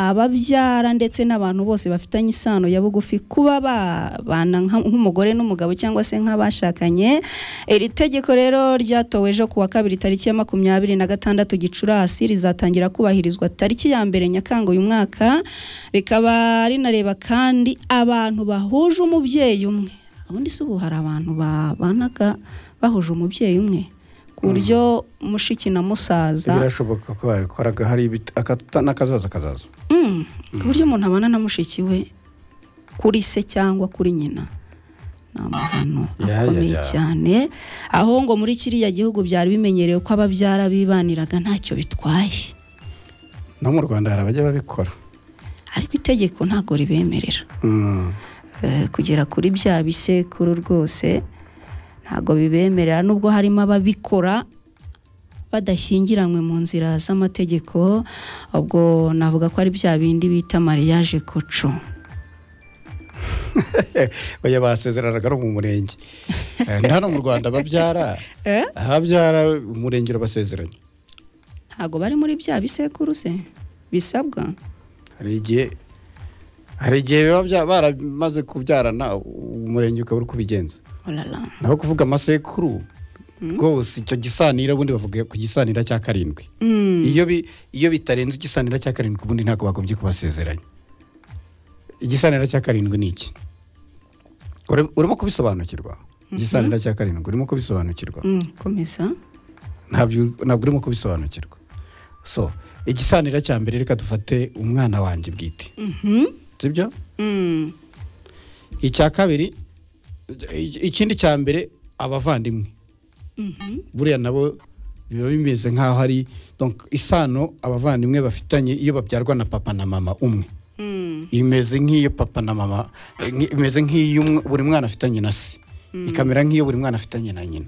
ababyara ndetse n'abantu bose bafitanye isano ya bugufi kuba babana nka- nk'umugore n'umugabo cyangwa se nk'abashakanye iri tegeko rero ryatowe ejo ku wa kabiri tariki ya makumyabiri na gatandatu gicurasi rizatangira kubahirizwa tariki ya mbere nyakanga uyu mwaka rikaba rinareba kandi abantu bahuje umubyeyi umwe ubundi si ubu hari abantu babanaga bahuje umubyeyi umwe ku buryo mushiki na musaza birashoboka ko babikoraga hari ibit- akata- n'akazaza kazaza Mm, ku buryo umuntu abana na mushiki we kuri se cyangwa kuri nyina ni amahano Ya, ya, akomeye ya. cyane aho ngo muri kiriya gihugu byari bimenyerewe ko ababyara bibaniraga ntacyo bitwaye no mu rwanda hari abajya babikora ariko itegeko ntabwo ribemerera Mm. Eh, kugera kuri bya bisekuru rwose ntabwo bibemerera nubwo harimo ababikora badashyingiranywe mu nzira z'amategeko ubwo navuga ko ari bya bindi bita mariage koco oya basezeranaga no mu murenge Eh, nda hano mu rwanda babyara Eh? ababyara umurenge urabasezeranya ntabwo bari muri bya bisekuru se bisabwa hari igihe hari igihe biba bya- baramaze kubyarana umurenge ukaba uri kubigenza orara naho kuvuga amasekuru rwose icyo gisanira ubundi bavuga ku gisanira cya karindwi Mm, iyo bi- iyo bitarenze igisanira cya karindwi ubundi ntabwo bagombye kubasezeranya igisanira cya karindwi ni iki Uri- urimo kubisobanukirwa igisanira cya karindwi urimo kubisobanukirwa mm, komeza ntabyo ntabwo urimo kubisobanukirwa so igisanira cya mbere reka dufate umwana wanjye bwite Mhm, sibyo mm, icya kabiri i- ikindi cya mbere abavandimwe mhm, buriya nabo biba bimeze nk'aho ari donc isano abavandimwe bafitanye iyo babyarwa na papa na mama umwe mm, imeze nk'iyo papa na mama eh, nki- imeze nk'iyo umwe- buri mwana afitanye na se ikamera nk'iyo buri mwana afitanye na nyina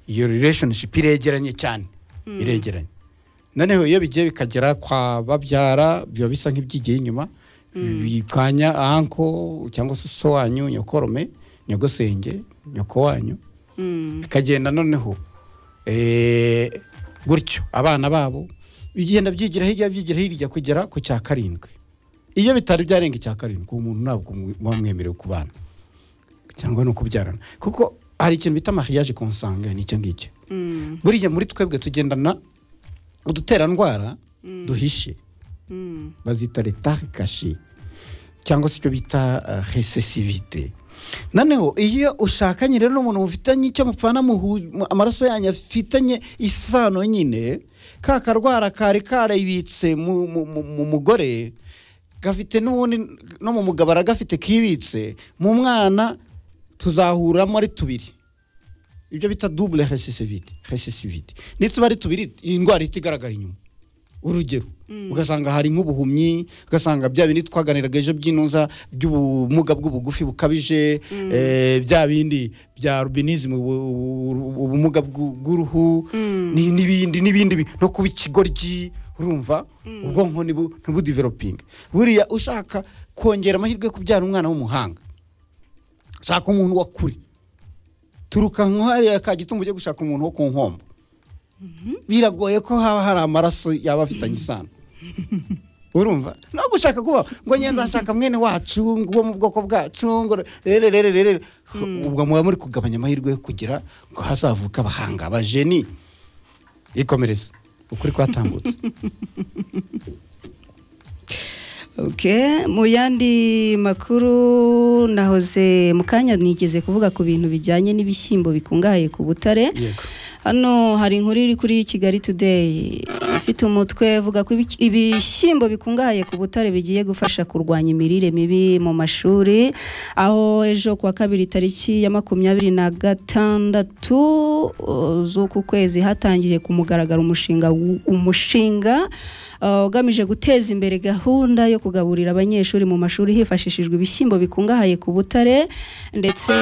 iyo relationship iregeranye cyane iregeranye noneho iyo bigiye bikagera kwa babyara biba bisa nk'ibyigiye inyuma bikanya anko cyangwa se so wanyu nyokorome nyogosenge nyoko wanyu mm, bikagenda noneho eh, gutyo abana babo bigenda byigira hirya byigira hirya kugera ku cya karindwi iyo bitari byarenga icya karindwi uwo muntu ntabwo mu- muba mwemerewe kubana cyangwa no kubyarana kuko hari ikintu bita mariage consanguin nicyo ngicyo mm, buriya muri twebwe tugendana uduterandwara duhishe mm, bazita retard caché cyangwa se icyo bita uh, recessivité noneho iyo ushakanye rero n'umuntu mufitanye icyo mupfana muhu- mu- amaraso yanyu afitanye isano nyine ka karwara kari karibitse mu, mu, mu, mu mugore gafite n'ubundi no mu mugabo aragafite kibitse mu mwana tuzahuramo ari tubiri ibyo bita double recessivité recessivité nituba ari tubiri iyi ndwara ihita igaragara inyuma urugero ugasanga hari nk'ubuhumyi ugasanga bya bindi twaganiraga ejo by'inuza by'ubumuga bw'ubugufi bukabije eh, bya bindi bya rubinizimu ubumuga bw'u- bw'uruhu ni- n'ibindi n'ibindi bi- no kuba ikigoryi urumva ubwonko ntibu- ntibudevelopinge buriya ushaka kongera amahirwe yo kubyara umwana w'umuhanga shaka umuntu wa kure turuka nk'ahariya ka gitumba ujye gushaka umuntu wo ku nkombo biragoye ko haba hari amaraso yaba afitanye isano urumva no gushaka kuba ngo njye nzashaka mwene wacu ngo uwo mu bwoko bwacu ngo rero rero rero ubwo muba muri kugabanya amahirwe yo kugira ngo hazavuka abahanga abajeni ikomereza ukuri kwatambutse ok mu yandi makuru nahoze mu kanya nigeze kuvuga ku bintu bijyanye n'ibishyimbo bikungahaye ku butare yego hano hari inkuru iri kuri kigali today ifite umutwe uvuga ko ibiki- ibishyimbo bikungahaye ku butare bigiye gufasha kurwanya imirire mibi mu mashuri aho ejo ku wa kabiri tariki ya makumyabiri na gatandatu uh, z'uku kwezi hatangiye ku mugaragaro umushinga w- umushinga uh, ugamije guteza imbere gahunda yo kugaburira abanyeshuri mu mashuri hifashishijwe ibishyimbo bikungahaye ku butare ndetse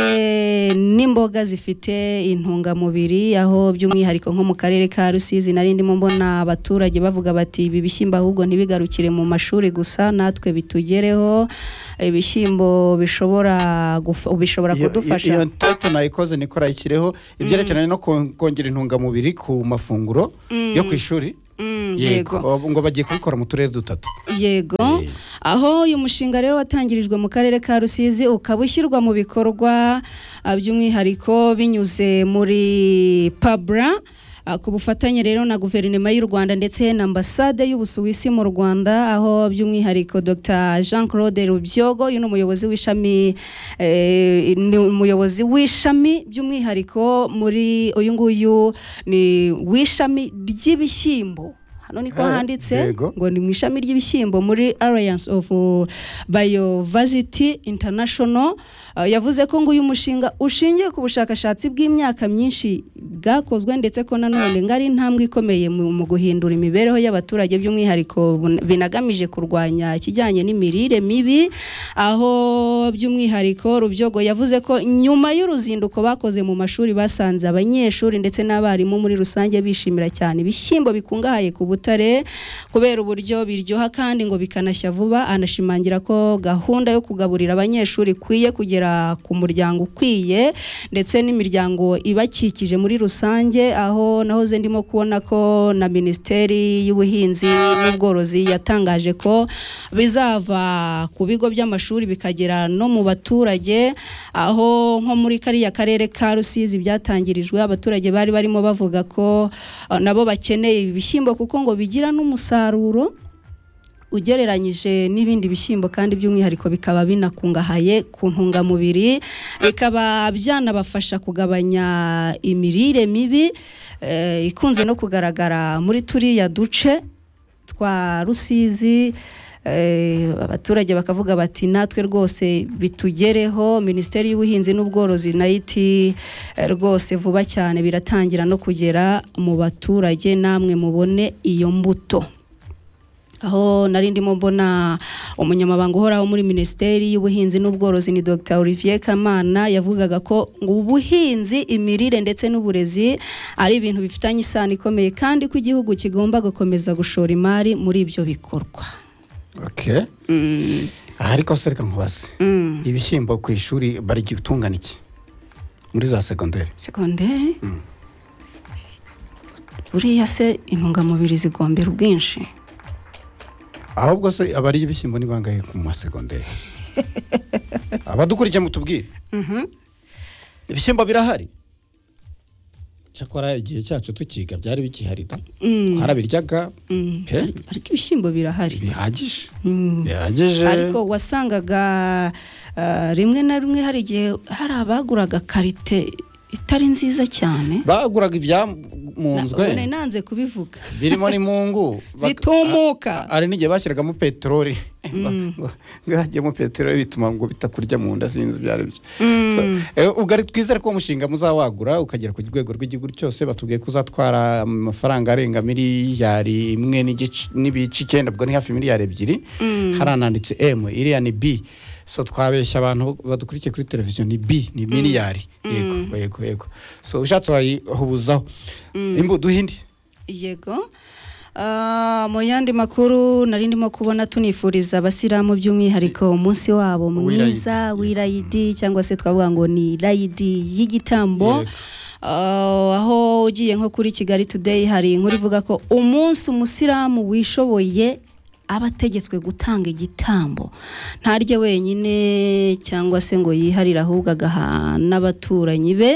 n'imboga zifite intungamubiri aho by'umwihariko nko mu karere ka rusizi nari ndimo mbona abaturage bavuga bati ibi bishyimbo ahubwo ntibigarukire mu mashuri gusa natwe bitugereho ibishyimbo bishobora gufa- bishobora Iyo- kudufasha iyo toto nayikoze nikorayikireho ibyerekeranye no kon- kongera intungamubiri ku mafunguro yo ku ishuri Mm, yego ngo bagiye kubikora mu turere dutatu yego Eh. aho uyu mushinga rero watangirijwe mu karere ka rusizi ukaba ushyirwa mu bikorwa ah, by'umwihariko binyuze muri pabra ah, ku bufatanye rero na guverinoma y'u rwanda ndetse na ambasade y'ubusuwisi mu rwanda aho by'umwihariko dr jean claude rubyogo uyu ni umuyobozi w'ishami eh, ni umuyobozi w'ishami by'umwihariko muri uyu nguyu ni w'ishami ry'ibishyimbo hano niko Ah, handitse yego. ngo ni mu ishami ry'ibishyimbo muri alliance of biovasity international Uh, yavuze ko ngo uyu mushinga ushingiye ku bushakashatsi bw'imyaka myinshi bwakozwe ndetse ko nanone ngo ari intambwe ikomeye mu mu guhindura imibereho y'abaturage by'umwihariko bun- binagamije kurwanya ikijyanye n'imirire mibi aho by'umwihariko rubyogo yavuze ko nyuma y'uruzinduko bakoze mu mashuri basanze abanyeshuri ndetse n'abarimu muri rusange bishimira cyane ibishyimbo bikungahaye ku butare kubera uburyo biryoha kandi ngo bikanashya vuba anashimangira ko gahunda yo kugaburira abanyeshuri ikwiye kugera ku muryango ukwiye ndetse n'imiryango ibakikije muri rusange aho nahoze ndimo kubona ko na minisiteri y'ubuhinzi n'ubworozi yatangaje ko bizava ku bigo by'amashuri bikagera no mu baturage aho nko muri kariya karere ka rusizi byatangirijwe abaturage bari barimo bavuga ko eh, nabo bakeneye ibishyimbo kuko ngo bigira n'umusaruro ugereranyije n'ibindi bishyimbo kandi by'umwihariko bikaba binakungahaye ku ntungamubiri bikaba byanabafasha kugabanya imirire mibi eh, ikunze no kugaragara muri turiya duce twa rusizi eh, abaturage bakavuga bati natwe rwose bitugereho minisiteri y'ubuhinzi n'ubworozi nayo iti eh, rwose vuba cyane biratangira no kugera mu baturage namwe mubone iyo mbuto aho nari ndimo mbona umunyamabanga uhoraho muri minisiteri y'ubuhinzi n'ubworozi ni dr olivier kamana yavugaga ko ngo ubuhinzi imirire ndetse n'uburezi ari ibintu bifitanye isano ikomeye kandi ko igihugu kigomba gukomeza gushora imari muri ibyo bikorwa okay Mm, aha ariko se reka nkubaze mm. ibishyimbo ku ishuri barigitungana iki muri za segonderi segonderi buriya se intungamubiri zigombera ubwinshi ahubwo se abariye ibishyimbo ni bangahe ku masegonderi abadukurikiye mutubwire ibishyimbo birahari cyakora igihe cyacu tukiga byari bikihari da Mm, twarabiryaga mm. pe ariko ibishyimbo birahari bihagije Mm. bihagije ariko wasangaga ah, rimwe na rimwe hari igihe hari abaguraga karite itari nziza cyane baguraga Na- ibyamunzwe ubona nanze kubivuga birimo n'imungu bak- zitumuka hari n'igihe bashyiragamo peteroli ngahagiyemo peteroli bituma ngo bitakurya mu nda sinzi ibyo ari byo Mm. So, eh, ubwo ari twizere ko uwo mushinga muzawagura ukagera ku rwego rw'igihugu cyose batubwiye ko uzatwara amafaranga arenga miliyari imwe n'igice- n'ibice icyenda ubwo ni hafi miliyari ebyiri harananditse m iriya ni b so twabeshya abantu badukurikiye kuri televiziyo ni b ni miliyari yego yego yego so ushatse wayihubuzaho imbuto duhinde yego Ah, mu yandi makuru nari ndimo kubona tunifuriza abasilamu by'umwihariko umunsi wabo mwiza W'irayidi. w'irayidi cyangwa se twavuga ngo ni irayidi y'igitambo Yego. Ah, aho ugiye nko kuri kigali today hari inkuru ivuga ko umunsi umusilamu wishoboye aba ategetswe gutanga igitambo ntarye wenyine cyangwa se ngo yiharire ahubwo agaha n'abaturanyi be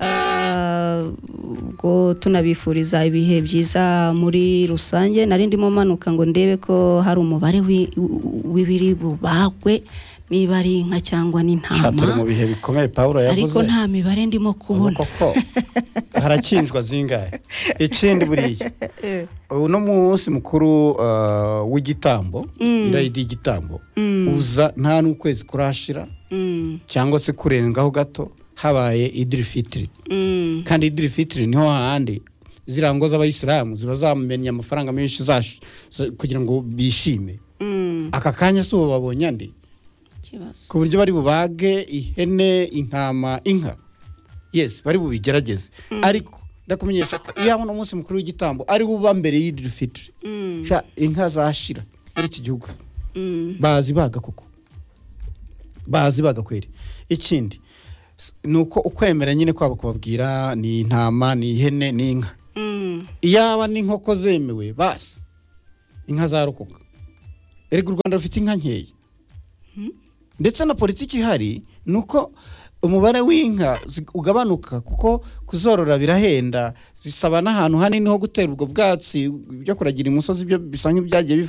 Ah, ubwo tunabifuriza ibihe byiza muri rusange nari ndimo manuka ngo ndebe ko hari umubare wi- w'ibiri bubagwe niba ari inka cyangwa Sha, turi n'intama mu bihe bikomeye pawulo yavuze ariko nta mibare ndimo kubona Ubu koko harakinjwa zingahe ikindi buriya uno munsi mukuru uh, w'igitambo Mm. irayidi y'igitambo Mm. uza nta n'ukwezi kurashira Mm, cyangwa se kurengaho gato habaye idirifitiri mm, kandi idirifitiri niho hahandi ziriya ngo z'abayisilamu ziba zamenye amafaranga menshi zash- za- kugira ngo bishime mm. aka kanya si ubu babonye andi Ikibazo. ku buryo bari bubage ihene intama inka yes bari bubigerageze ariko ndakumenyesha ko yabona umunsi mukuru w'igitambo ari wo uba mbere y'idirifitiri Mm, sha inka zashira muri iki gihugu mm, bazi baga koko bazi baga kweri ikindi s- ni uko ukwemera nyine kwabo kubabwira ni intama ni ihene ni inka mm. iyaba n'inkoko zemewe basi inka zarokoka erega u rwanda rufite inka nkeya ndetse na politiki ihari ni uko umubare w'inka zi- ugabanuka kuko kuzorora birahenda zisaba n'ahantu hanini ho gutera ubwo bwatsi byo kuragira imusozi byo bisanzwe byagiye biva